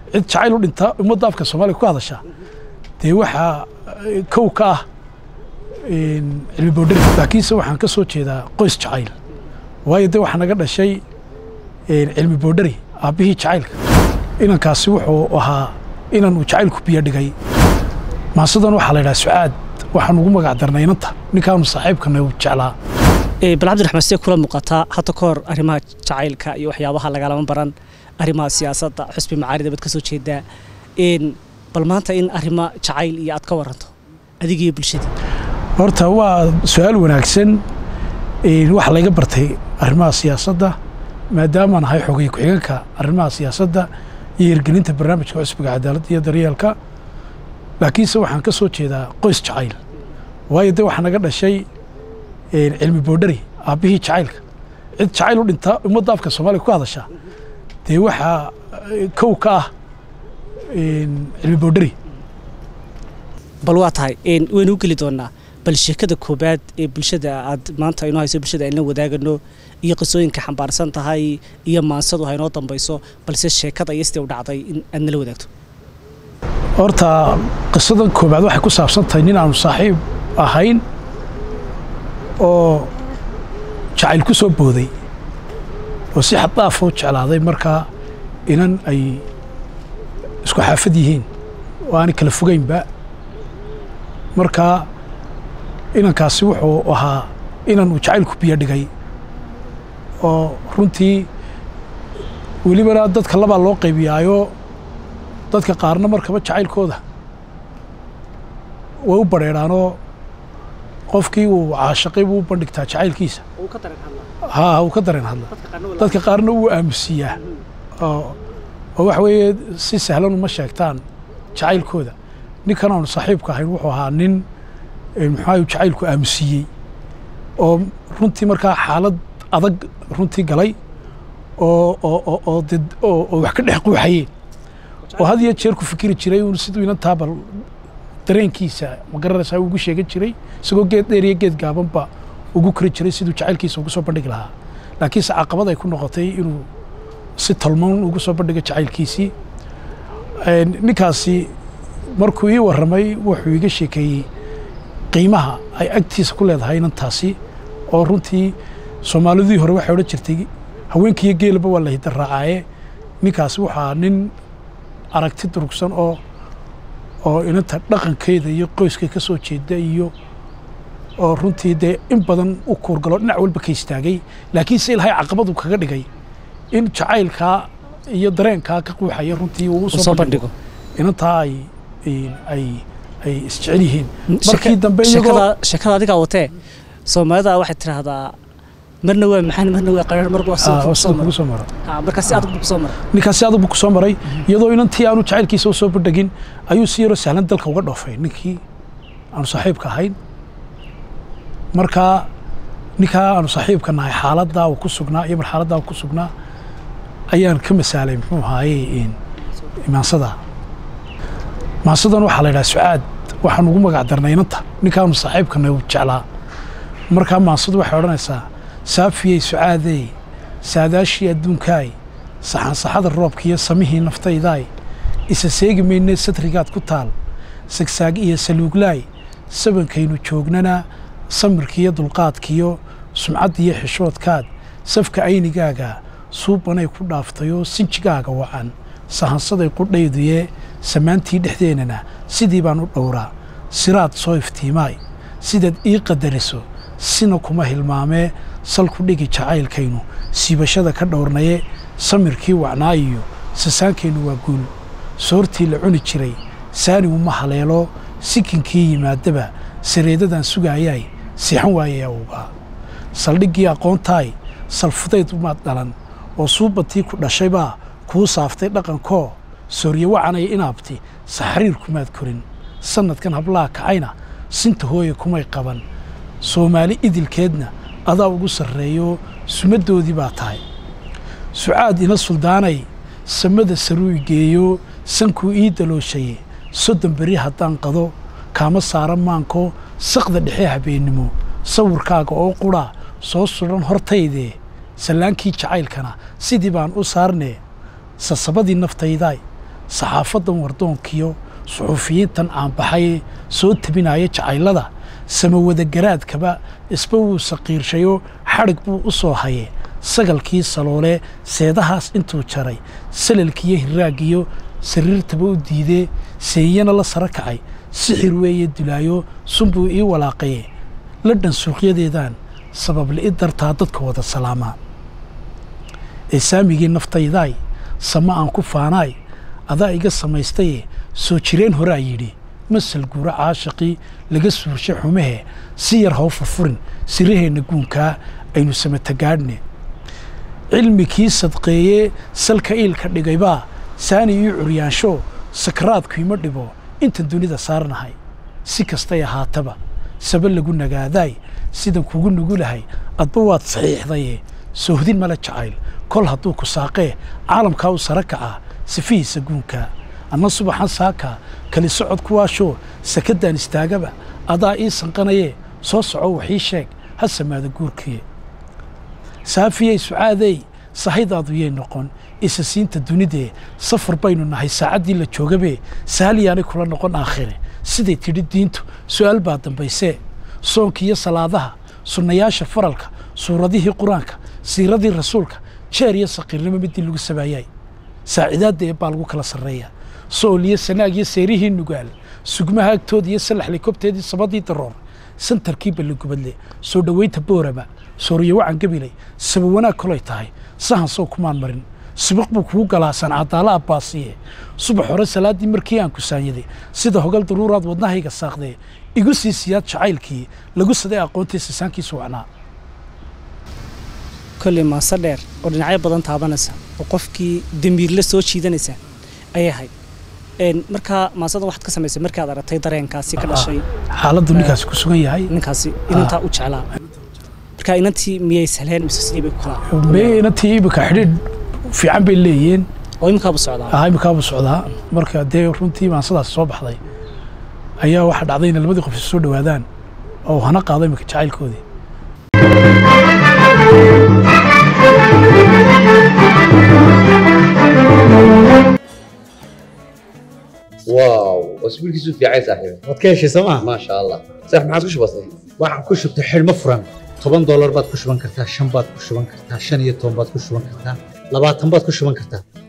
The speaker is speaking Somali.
cid jacayl u dhinta ummadda afka soomaaliya ku hadasha dee waxaa kow ka ah cilmi boodhari laakiinse waxaan ka soo jeedaa qoys jacayl waayo dee waxaa naga dhashay cilmi boodhari aabbihii jacaylka inankaasi wuxuu ahaa inan uu jacaylku biyo dhigay maasadan waxaa la yidhaha sucaad waxaan ugu magac darnay inanta ninkaanu saaxiibkana uu jeclaa bal cabdiraxmaan see kula muuqataa hadda ka hor arrimaha jacaylka iyo waxyaabaha lagalama baran arrimaha siyaasadda xusbi macaarida baad ka soo jeedaa bal maanta in arrimo jacayl iyo aad ka waranto adiga iyo bulshada horta waa su-aal wanaagsan waxaa layga bartay arrimaha siyaasadda maadaamaan ahay xogay ku-xigeenka arrimaha siyaasadda iyo hirgelinta barnaamijka cusbiga cadaaladda iyo daryeelka laakiinse waxaan ka soo jeedaa qoys jacayl waayo dee waxaa naga dhashay cilmi boodhari aabbihii jacaylka cid jacayl u dhinta ummadda afka soomaaliya ku hadasha dee waxaa kow ka ah cilmi boodhari bal waa tahay waynu u geli doonaa bal sheekada koobaad ee bulshada aad maanta inoo hayso bulshada ayna wadaagano iyo qisooyinka xambaarsan tahay iyo maansadu ha inoo dambayso balse sheekada iyo sidee u dhacday in aad nala wadaagto horta qisadan koobaad waxay ku saabsan tahay nin aanu saaxiib ahayn oo jacayl ku soo booday oo si xad daafoo jeclaaday markaa inan ay isku xaafad yihiin oo aanay kala fogeynba markaa inankaasi wuxuu ahaa inan uu jacaylku biyo dhigay oo runtii welibana dadka labaa loo qaybiyaayo dadka qaarna markaba jacaylkooda way u badrheedhaanoo qofkii uu caashaqay buu u bandhigtaa jacaylkiisa haa uu ka dareen hadla dadka qaarna wuu aamusiiyaa oo waxa weeye si sahlan uma sheegtaan jacaylkooda ninkan aanu saaxiibka ahayn wuxuu ahaa nin muxuaha jacaylku aamusiiyey oo runtii markaa xaalad adag runtii galay oo wax ka dhex quuxayeen oo had iyo jeer ku fikiri jiray uun siduu inantaa bal dareenkiisa ma garanaysaa ugu sheegan jiray isagoo geed dheer iyo geed gaabanba ugu kori jiray siduu jacaylkiisa ugu soo bandhigi lahaa laakiinse caqabad ay ku noqotay inuu si tolmoon ugu soo bandhigo jacaylkiisii ninkaasi markuu ii warramay wuxuu iga sheekeeyey qiimaha ay agtiisa ku leedahay inantaasi oo runtii soomaalidii hore waxay odhan jirtay haweenkiiyo geelaba waa la hidda raacaaye ninkaasi waxaa nin aragti durugsan oo oo inanta dhaqankeeda iyo qoyska ka soo jeeda iyo oo runtii dee in badan u kuurgalo dhinac walba ka istaagay laakiinse ilaahay caqabadu kaga dhigay in jacaylkaa iyo dareenkaa ka quuxaya runtii uu u soo bandhigo inantaa ay ay ay isjecel yihiin markii dambe sheekada adigaa watee soomaalida waxay tidhaahdaa marna waa maxaan marna waa qaraar mar kugu soo mara markaasi adag buu kusoo maray ninkaasi adag buu kusoo maray iyadoo inantii aanu jacaylkiisa u soo bandhigin ayuu si yaroo sahlan dalka uga dhoofay ninkii aanu saaxiibka ahayn markaa ninkaa aanu saaxiibka nahay xaaladdaa uu ku sugnaa iyo marxaladdaa uu ku sugnaa ayaan ka masaalay muxuu ahaaye maansada maasadan waxaa la yidhaha sucaad waxaan ugu magac darnay inanta ninkaanu saaxiibkana uu jeclaa markaa maansadu waxay odhanaysaa saafiyey sucaadey saadaashii adduunkaay saxansaxada roobkiiyo samihii naftaydaay isa seegi maynee satrigaad ku taal sagsaag iyo saluuglaay sabankaynu joognana samirkiiyo dulqaadkiyo sumcaddiiyo xishoodkaad safka aynigaaga suubanay ku dhaaftayoo sinjigaaga wacan sahansaday qudhayduyee samaantii dhexdeennana sidii baan u dhowraa siraad soo iftiimaay sidaad ii qadariso sina kuma hilmaamee salku dhigi jacaylkaynu siibashada ka dhowrnaye samirkii wacnaa iyo sasaankaynu waa guul soortii la cuni jiray saani uma haleelo sikinkii yimaadaba sareedadan sugaayaay siixan waayay awgaa saldhiggii aqoontaay salfudayd umaad dhalan oo suubantii ku dhashaybaa kuu saaftay dhaqankoo soorye wacanaya inaabti saxriir kumaad korin sannadkan hablaha kacayna sinta hooye kumay qaban soomaali idilkeedna adaa ugu sarreeyo sumaddoodii baa tahay sucaad ina suldaanay samada saruu geeyo sankuu ii dalooshaye soddon beri haddaan qado kaama saara maanko saqda dhexe habeennimo sawirkaaga oo qudha soo sudhan hortaydee sallaankii jacaylkana sidii baan u saarnee sasabadii naftaydaay saxaafaddan wardoonkiyo suxuufiyiintan aan baxay soo tabinaya jacaylada samawadagaraadkaba isba wuu saqiirshayoo xadhig buu u soo haye sagalkii saloolee seedahaas intuu jaray salalkiiyo hiraagiyo sariirtaba u diidee seeyana la sara kacay sixir weeye dulaayo sunbuu ii walaaqaye ladhan suuqyadeedaan sababli'i dartaa dadka wada salaamaa ee saamigii naftaydaay sama aan ku faanaay adaa iga samaystaye soo jireen horaa yidhi masal guura caashaqii laga suurshay xumahe si yar haw furfurin siraheenna guunkaa aynu samatagaadhne cilmikii sadqeeyee salka iilka dhigaybaa saani ii curyaansho sakraadku ima dhibo intan dunida saarnahay si kastay ahaataba saba lagu nagaadaay sidan kugu nugulahay adba waad saxiixdaye soohdin mala jacayl kol hadduu ku saaqee caalamkaa u sara kacaa sifihiisa guunkaa anna subaxan saakaa kali socod kuwaashoo sakaddaan istaagaba adaa ii sanqanayee soo soco waxii sheeg ha samaada guurkiye saafiyey sucaadey sahaydaadu yay noqon isa siinta dunidee safar baynu nahay saacaddii la joogabee saaliyaanay kula noqon aakhire siday tidhi diintu su'aal baa dambaysee soonka iyo salaadaha sunnayaasha faralka suuradihii qur-aanka siiradii rasuulka jeer iyo saqiirnimo midii lagu sabaayay saacidaadda ee baa lagu kala sarreeyaa sool iyo sanaag iyo seerihii nugaal sugmaha agtooda iyo salaxlay kobteedii sabadii daroor santarkii balligubadle soo dhoweynta boorama sooriyo wacan gabilay saba wanaag kolay tahay sahan sow kumaan marin sibiq buu kugu galaa sancadaala abbaasiye subax hore salaaddii markii aan kusaanyaday sida hogal daruuraad wadnahayga saaqdee igu sii siyaad jacaylkii lagu saday aqoontii sisaankiisu wacnaa kolley maase dheer oo dhinacyo badan taabanaysa oo qofkii damiirla soo jiidanaysa ayay ahayd markaa maasada waxaad ka samaysay markaad aragtay dareenkaasi ka dhashay xaaladdu ninkaasi ku sugan yahay ninkaasi inantaa u jeclaa markaa inantii miyay sahleen mise sidii bay ku kala me inantii imika xidhiidh fiican bay leeyihiin oo imikaabu socdaa ah imikaabuu socdaa marka dee runtii maansadaasi soo baxday ayaa waxaa dhacday inay labadii qof isu soo dhowaadaan oo uu hana qaado imika jacaylkoodii واو اسبوع كيسو في عايز صاحبي waad ka heshay sooma ما شاء الله صح ما عادش بسيط waxaan ku shubtay xidhmo furan toban doolar baad ku shuban kartaa shan baad ku shuban kartaa shan iyo toban baad ku shuban kartaa labaatan baad ku shuban kartaa